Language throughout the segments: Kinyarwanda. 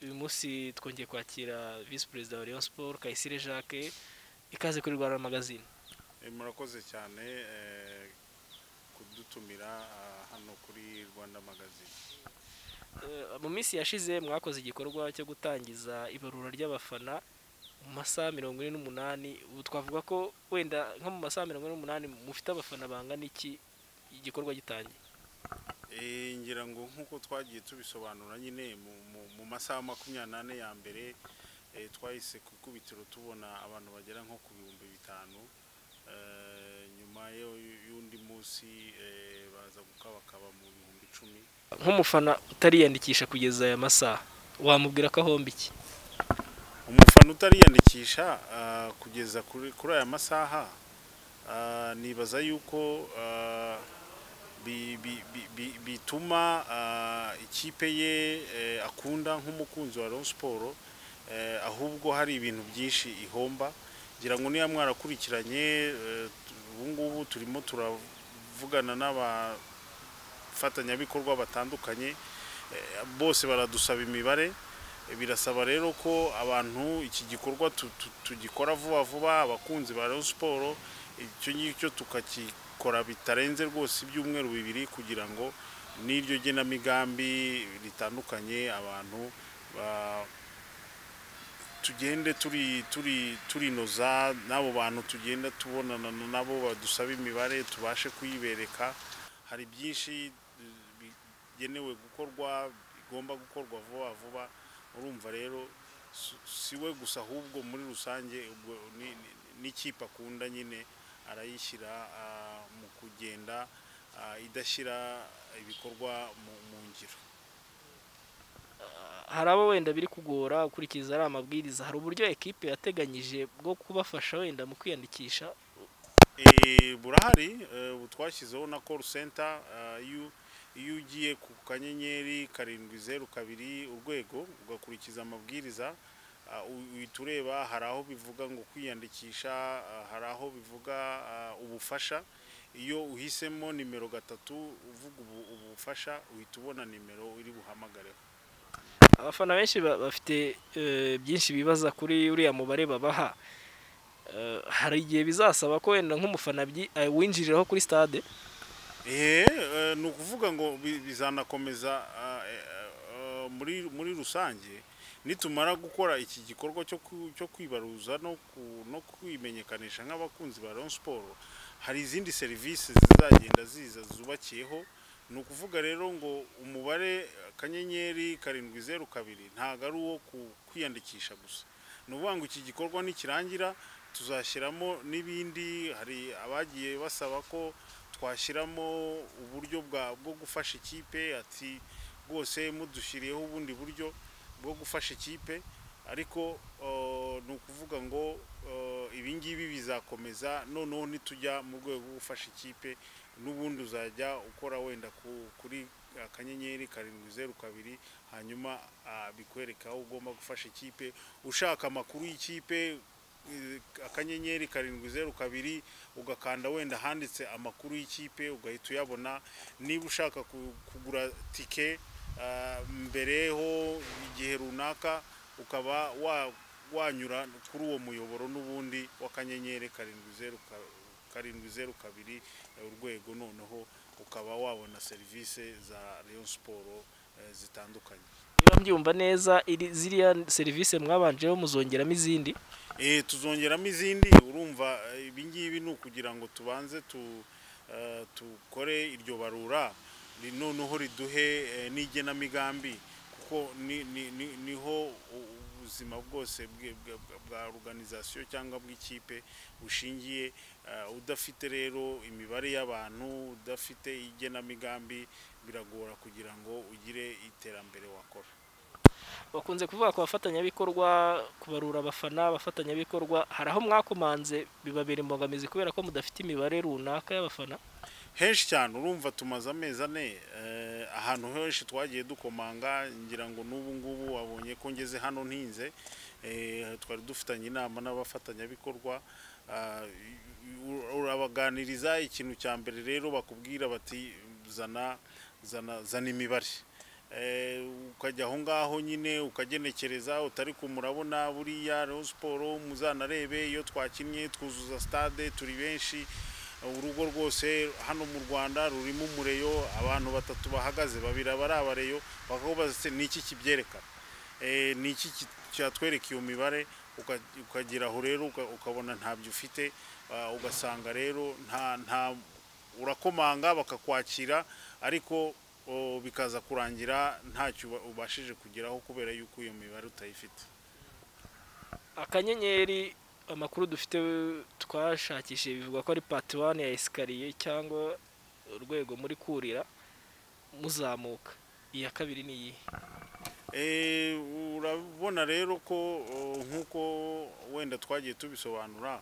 munsi twongeye kwakira visi perezida wa Rayon Sport Kayisire Jacques ikaze kuri Rwanda magazine murakoze cyane kudutumira hano kuri rwanda magazine mu minsi yashize mwakoze igikorwa cyo gutangiza ibarura ry'abafana mu masaha mirongo ine n'umunani ubu twavuga ko wenda nko mu masaha mirongo ine n'umunani mufite abafana bangana iki igikorwa gitangiye ngira ngo nk'uko twagiye tubisobanura nyine mu masaha makumyabiri n'ane ya mbere twahise ku ikubitiro tubona abantu bagera nko ku bihumbi bitanu nyuma y'undi munsi baza bakaba mu bihumbi icumi nk'umufana utariyandikisha kugeza aya masaha wamubwira ko ahomba iki umufana utariyandikisha kugeza kuri aya masaha nibaza yuko bituma ikipe ye akunda nk'umukunzi wa Rayon siporo ahubwo hari ibintu byinshi ihomba ngira ngo niba mwarakurikiranye ubu ngubu turimo turavugana n'abafatanyabikorwa batandukanye bose baradusaba imibare birasaba rero ko abantu iki gikorwa tugikora vuba vuba abakunzi ba Rayon siporo icyo ngicyo tukakikora bitarenze rwose ibyumweru bibiri kugira ngo n'iryo genamigambi ritandukanye abantu ba tugende turi turi turinoza n'abo bantu tugenda tubonana nabo badusaba imibare tubashe kuyibereka hari byinshi bigenewe gukorwa bigomba gukorwa vuba vuba urumva rero si we gusa ahubwo muri rusange n'ikipe akunda nyine arayishyira mu kugenda idashyira ibikorwa mu ngiro hari abo wenda biri kugora ukurikiza ari amabwiriza hari uburyo ekipe yateganyije bwo kubafasha wenda mu kwiyandikisha burahari ubu twashyizeho na call center iyo ugiye ku kanyenyeri karindwi zeru kabiri urwego ugakurikiza amabwiriza uhita ureba hari aho bivuga ngo kwiyandikisha hari aho bivuga ubufasha iyo uhisemo nimero gatatu uvuga ubufasha uhita ubona nimero iri buhamagareho abafana benshi bafite byinshi bibaza kuri uriya mubare babaha hari igihe bizasaba ko wenda nk'umufana winjiriraho kuri stade ni ukuvuga ngo bizanakomeza muri rusange nitumara gukora iki gikorwa cyo kwibaruza no kwimenyekanisha nk'abakunzi ba Rayon siporo hari izindi serivisi zizagenda ziza zubakiyeho ni ukuvuga rero ngo umubare akanyenyeri karindwi zeru kabiri ntabwo ari uwo kwiyandikisha gusa ni ukuvuga ngo iki gikorwa nikirangira tuzashyiramo n'ibindi hari abagiye basaba ko twashyiramo uburyo bwo gufasha ikipe ati rwose mudushyiriyeho ubundi buryo bwo gufasha ikipe ariko ni ukuvuga ngo ibi ngibi bizakomeza noneho nitujya mu rwego rwo gufasha ikipe n'ubundi uzajya ukora wenda kuri akanyenyeri karindwi zeru kabiri hanyuma bikwereka aho ugomba gufasha ikipe ushaka amakuru y'ikipe akanyenyeri karindwi zeru kabiri ugakanda wenda handitse amakuru y'ikipe ugahita uyabona niba ushaka kugura tike mbereho igihe runaka ukaba wanyura kuri uwo muyoboro n'ubundi w'akanyenyeri karindwi zeru kabiri karindwi zeru kabiri urwego noneho ukaba wabona serivisi za Rayon siporo zitandukanye niba mbyumva neza ziriya serivisi mwabanjeho muzongeramo izindi tuzongeramo izindi urumva ibi ngibi ni ukugira ngo tubanze tukore iryo barura noneho riduhe n'igenamigambi kuko niho ubuzima bwose bwa organizasiyo cyangwa bw'ikipe bushingiye udafite rero imibare y'abantu udafite igenamigambi biragora kugira ngo ugire iterambere wakora bakunze kuvuga ku bafatanyabikorwa kubarura abafana abafatanyabikorwa hari aho mwakomanze bibabera imbogamizi kubera ko mudafite imibare runaka y'abafana henshi cyane urumva tumaze amezi ane ahantu henshi twagiye dukomanga ngira ngo n'ubu ngubu wabonye ko ngeze hano ntinze twari dufitanye inama n'abafatanyabikorwa urabaganiriza ikintu cya mbere rero bakubwira bati zana zana imibare eh, ukajya aho ngaho nyine ukagenekereza utari kumurabona buriya Rayon siporo muzanarebe iyo twakinnye twuzuza stade turi benshi urugo rwose hano mu rwanda rurimo umureyo abantu batatu bahagaze babiri aba ari abareyo bakakubaza se ni iki kibyerekana Eh, ni iki ki- cyatwereka iyo mibare uka- ukagera aho rero uka- ukabona ntabyo ufite Ah, ugasanga rero nta nta urakomanga bakakwakira ariko o, bikaza kurangira ntacyo uba- ubashije kugeraho kubera yuko iyo mibare utayifite akanyenyeri amakuru dufite twashakishije bivuga ko ari pati wani ya esikariye cyangwa urwego muri kurira muzamuka iya kabiri ni iyihe Eh, urabona rero ko o, nk'uko wenda twagiye tubisobanura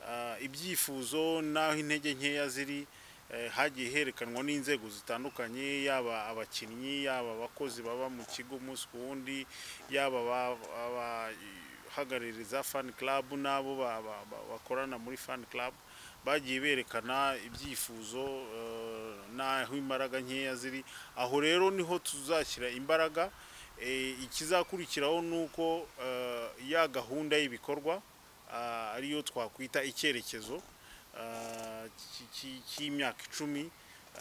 ah, ibyifuzo n'aho intege nkeya ziri eh, hagiye herekanwa n'inzego zitandukanye yaba abakinnyi yaba abakozi baba mu kigo umunsi ku wundi yaba aba- abahagarariza fan club n'abo ba- ba- ba- bakorana muri fan club bagiye berekana ibyifuzo eh, n'aho imbaraga nkeya ziri aho rero niho tuzashyira imbaraga Eh, ikizakurikiraho ni uko eh, ya gahunda y'ibikorwa ah, ariyo twakwita icyerekezo ah, ki- ki- cy'imyaka icumi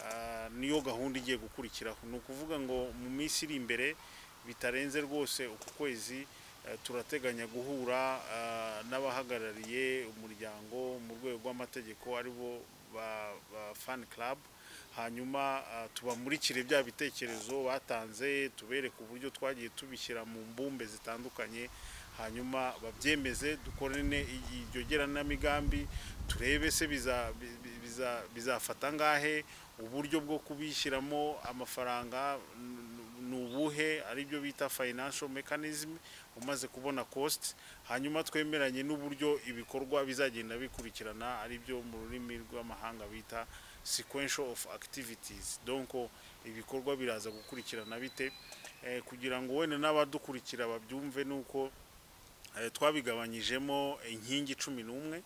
ah, niyo gahunda igiye gukurikiraho ni ukuvuga ngo mu minsi iri imbere bitarenze rwose uku kwezi eh, turateganya guhura ah, n'abahagarariye umuryango mu rwego rw'amategeko aribo ba, ba fan club hanyuma ah, tubamurikire bya bitekerezo batanze tubereke uburyo twagiye tubishyira mu mbumbe zitandukanye hanyuma babyemeze dukorane i- iryo geranamigambi turebe se biza- bi- bi- biza- bizafata ngahe uburyo bwo kubishyiramo amafaranga n- ni ubuhe aribyo bita financial mechanism umaze kubona cost hanyuma twemeranye n'uburyo ibikorwa bizagenda bikurikirana aribyo mu rurimi rw'amahanga bita sequential of activities donc ibikorwa biraza gukurikirana bite eh, kugira ngo wenda n'abadukurikira babyumve nuko eh, twabigabanyijemo inkingi cumi n'umwe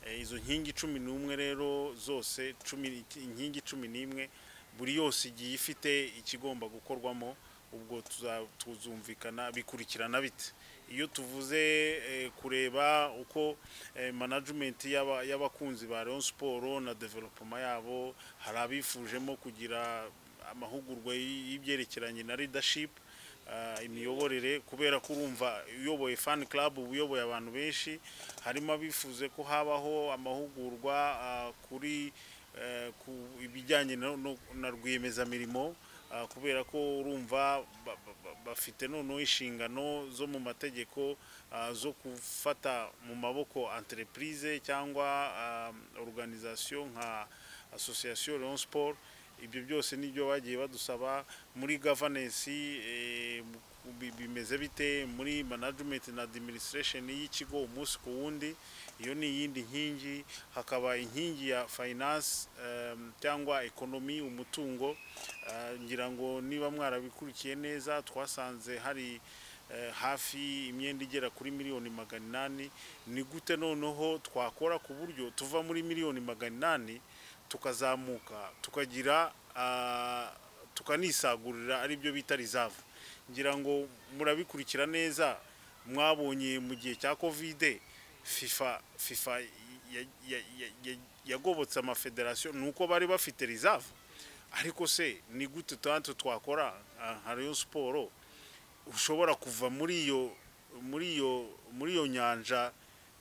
Eh, izo nkingi cumi n'umwe rero zose cumi inkingi cumi n'imwe buri yose igiye ifite ikigomba gukorwamo ubwo tuza- tuzumvikana bikurikirana bite iyo tuvuze eh, kureba uko eh, management y'aba- y'abakunzi ba Rayon Sport na development yabo hari abifujemo kugira amahugurwa y- y'ibyerekeranye na leadership ah, imiyoborere kubera ko urumva uyoboye fan club uba uyoboye abantu benshi harimo abifuze ko habaho amahugurwa ah, kuri eh, ku ibijyanye no- no- na rwiyemezamirimo ah, kubera ko urumva ba- ba- ba- bafite noneho inshingano zo mu mategeko ah, zo gufata mu maboko entreprise cyangwa ah, organisation nka association Rayon Sport ibyo byose nibyo bagiye badusaba muri governance eh, mu- bi- bimeze bite muri management na administration y'ikigo umunsi ku wundi iyo ni iyindi nkingi hakaba inkingi ya finance em, cyangwa ekonomi umutungo Ah, ngira ngo niba mwarabikurikiye neza twasanze hari eh, hafi imyenda igera kuri miliyoni magana inani ni gute noneho twakora ku buryo tuva muri miliyoni magana inani tukazamuka tukagira ah, tukanisagurira aribyo bita reserve ngira ngo murabikurikira neza mwabonye mu gihe cya kovide fifa fifa ya- ya- ya- ya- yagobotse amafederasiyo ni uko bari bafite reserve ariko se ni gute tantu twakora ah, nka Rayon siporo ushobora kuva muri iyo muri iyo muri iyo nyanja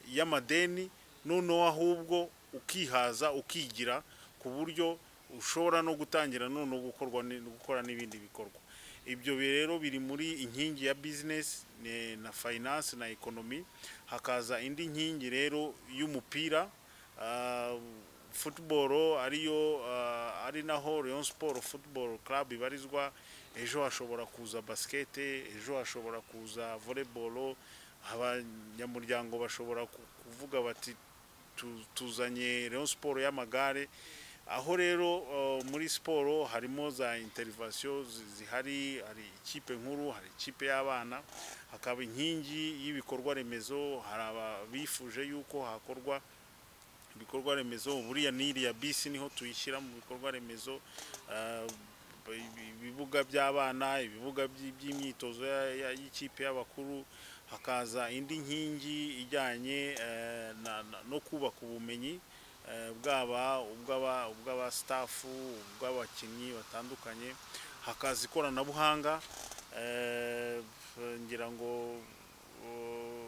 y'amadeni noneho ahubwo ukihaza ukigira ku buryo ushobora no gutangira noneho gukorwa ni- gukora n'ibindi bikorwa ibyo bi- rero biri muri inkingi ya business ne- na finance na economy hakaza indi nkingi rero y'umupira ah, football ariyo ah, ari naho Rayon Sport Football Club ibarizwa ejo hashobora kuza basket ejo hashobora kuza volleyball abanyamuryango bashobora ku- kuvuga bati tu- tuzanye Rayon Sport y'amagare aho rero uh, muri siporo harimo za interivasiyo zihari hari ikipe nkuru hari ikipe y'abana hakaba inkingi y'ibikorwa remezo hari ababifuje yuko hakorwa ibikorwa remezo buriya n'iriya bisi niho tuyishyira mu bikorwa remezo ah, ibibuga by'abana ibibuga by- by'imyitozo ya- ya- y'ikipe y'abakuru hakaza indi nkingi ijyanye eh, na- na- no kubaka ubumenyi eh, bwaba ubw'aba- ubw'abasitafu ubw'abakinnyi batandukanye hakaza ikoranabuhanga eh, ngira ngo eh,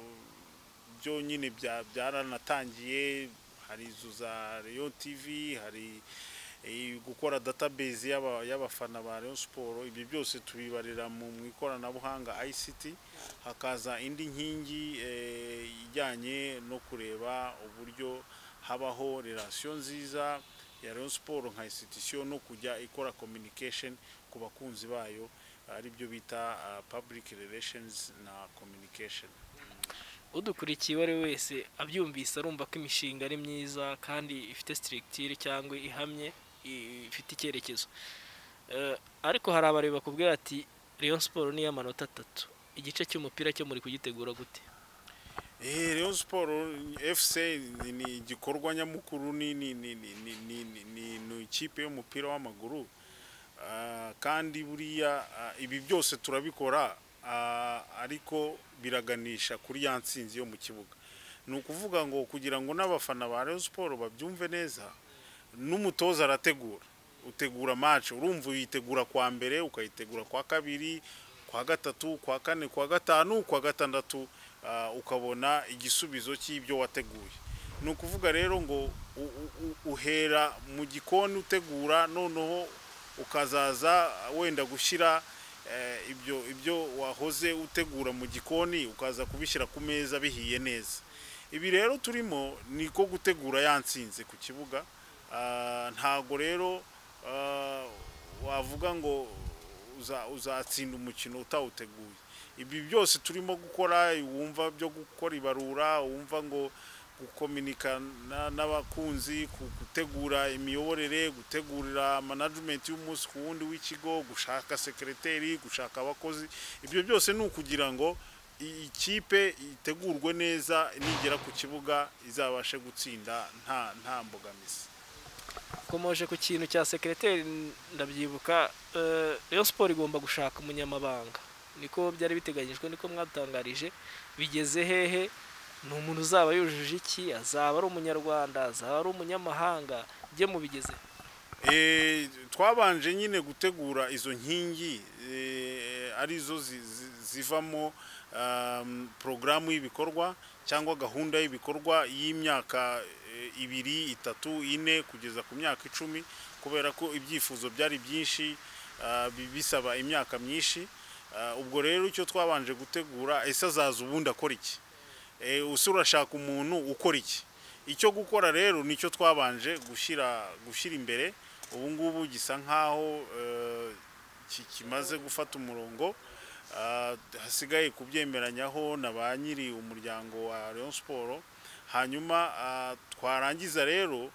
byo nyine bya- byaranatangiye hari izo za Rayon TV hari eh, gukora database y'aba- y'abafana ba Rayon Sport ibyo byose tubibarira mu mu ikoranabuhanga ICT hakaza indi nkingi eh, ijyanye no kureba uburyo habaho relation nziza ya Rayon Sport nka institution no kujya ikora communication ku bakunzi bayo ari byo bita ah, public relations na communication udukurikiye uwo ari we wese abyumvise arumva ko imishinga ari myiza kandi ifite sitirigitire cyangwa ihamye i- ifite icyerekezo Eh, ariko hari abareba bakubwira ati Rayon siporo ni iy'amanota atatu igice cy'umupira cyo muri kugitegura gute Eh, Rayon Sport FC ni- ni igikorwa nyamukuru ni ni ni ni ni ni ni- ni ni ikipe y'umupira w'amaguru Ah, kandi buriya ah, ibi byose turabikora ah, ariko biraganisha kuri ya nsinzi yo mu kibuga ni ukuvuga ngo kugira ngo n'abafana ba Rayon Sport babyumve neza n'umutoza arategura utegura match urumva uyitegura kwa mbere ukayitegura kwa kabiri kwa gatatu kwa kane kwa gatanu kwa gatandatu ah, ukabona igisubizo cy'ibyo wateguye ni ukuvuga rero ngo u- u- u- uhera mu gikoni utegura noneho ukazaza wenda gushyira eh, ibyo ibyo wahoze utegura mu gikoni ukaza kubishyira ku meza bihiye neza ibi rero turimo ni ko gutegura yansinze ku kibuga Ah, ntago rero ah, wavuga ngo uza- uzatsinda umukino utawuteguye ibi byose turimo gukora wumva byo gukora ibarura wumva ngo gukominikana n'abakunzi ku- gutegura imiyoborere gutegurira manajimenti y'umunsi ku wundi w'ikigo gushaka sekereteri gushaka abakozi ibyo byose ni ukugira ngo i- ikipe itegurwe neza nigera ku kibuga izabashe gutsinda nta nta mbogamizi komoje ku kintu cya sekereteri ndabyibuka eh, Rayon siporo igomba gushaka umunyamabanga niko byari biteganyijwe niko mwatangarije bigeze hehe ni umuntu uzaba yujuje iki azaba ari umunyarwanda azaba ari umunyamahanga bye mubigeze Eh, twabanje nyine gutegura izo nkingi eh, arizo zi- zi- zivamo um, porogaramu y'ibikorwa cyangwa gahunda y'ibikorwa y'imyaka eh, ibiri itatu ine kugeza ku myaka icumi kubera ko ibyifuzo byari byinshi ah, bi- bisaba imyaka myinshi Ah, ubwo rero icyo twabanje gutegura ese azaza ubundi akora iki Eh, usi urashaka umuntu ukora iki icyo gukora rero nicyo twabanje gushyira gushyira imbere ubu ngubu gisa nk'aho eh, ki- kimaze gufata umurongo Ah, hasigaye kubyemeranyaho na ba nyiri umuryango wa Rayon Sport hanyuma ah, twarangiza rero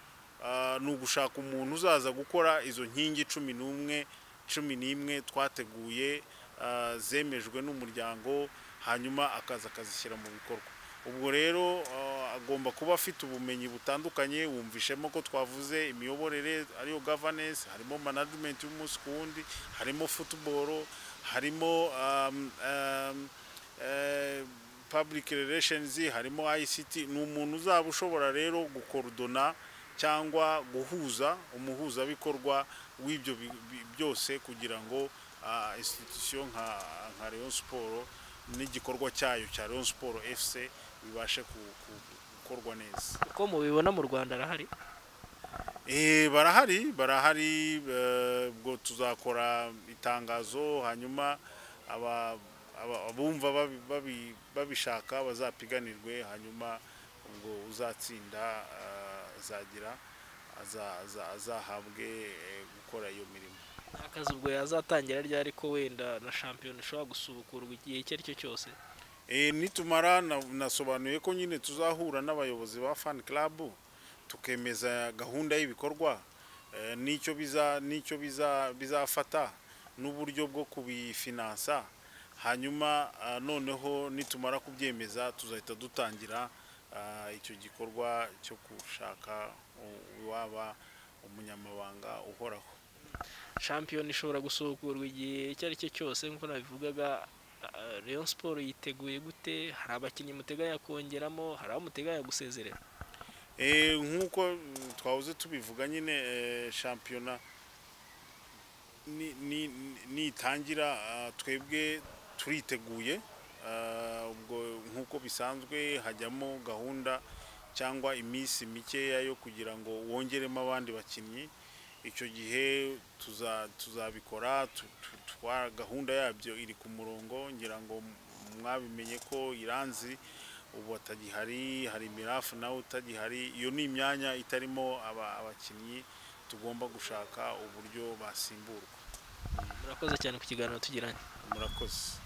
ah, ni ugushaka umuntu uzaza gukora izo nkingi cumi n'umwe cumi n'imwe twateguye ah, zemejwe n'umuryango hanyuma akaza akazishyira mu bikorwa ubwo rero ah, agomba kuba afite ubumenyi butandukanye wumvishemo ko twavuze imiyoborere ariyo governance harimo management y'umunsi ku wundi harimo football harimo um, um, eh, public relations harimo ICT ni umuntu uzaba ushobora rero gukorodona cyangwa guhuza umuhuzabikorwa w'ibyo bi- bi- byose kugira ngo ah, institution nka nka Rayon Sport n'igikorwa cyayo cya Rayon Sport FC bibashe ku- ku- gukorwa neza uko mubibona mu rwanda arahari Eh, barahari barahari eh, ubwo tuzakora itangazo hanyuma aba- aba- abumva babi- babi- babishaka bazapiganirwe hanyuma ubwo uzatsinda eh, azagira aza- aza- azahabwe eh, gukora iyo mirimo akazi ubwo yazatangira ryari ko wenda na shampiyona ishobora gusubukurwa igihe icyo ari cyo cyose E, nitumara na- nasobanuye ko nyine tuzahura n'abayobozi ba fan club tukemeza gahunda y'ibikorwa e, n'icyo biza n'icyo biza bizafata n'uburyo bwo kubifinansa hanyuma ah, noneho nitumara kubyemeza tuzahita dutangira ah, icyo gikorwa cyo gushaka u- uwaba umunyamabanga uhoraho shampiyona ishobora gusubukurwa igihe icyo ari cyo cyose nk'uko nabivugaga ah, Rayon siporo yiteguye gute hari abakinnyi muteganya kongeramo hari abo muteganya gusezerera Eh, nk'uko mm, twahoze tubivuga nyine eh, shampiyona ni- ni- ni- nitangira ah, twebwe turiteguye Ah, ubwo nk'uko bisanzwe hajyamo gahunda cyangwa iminsi mikeya yo kugira ngo wongeremo abandi bakinnyi icyo gihe tuza- tuzabikora tu- tu- twa- gahunda yabyo iri ku murongo ngira ngo m- mwabimenye ko iranzi ubu atagihari hari mirafu nawe utagihari iyo ni imyanya itarimo aba- abakinnyi tugomba gushaka uburyo basimburwa murakoze cyane ku kiganiro tugiranye murakoze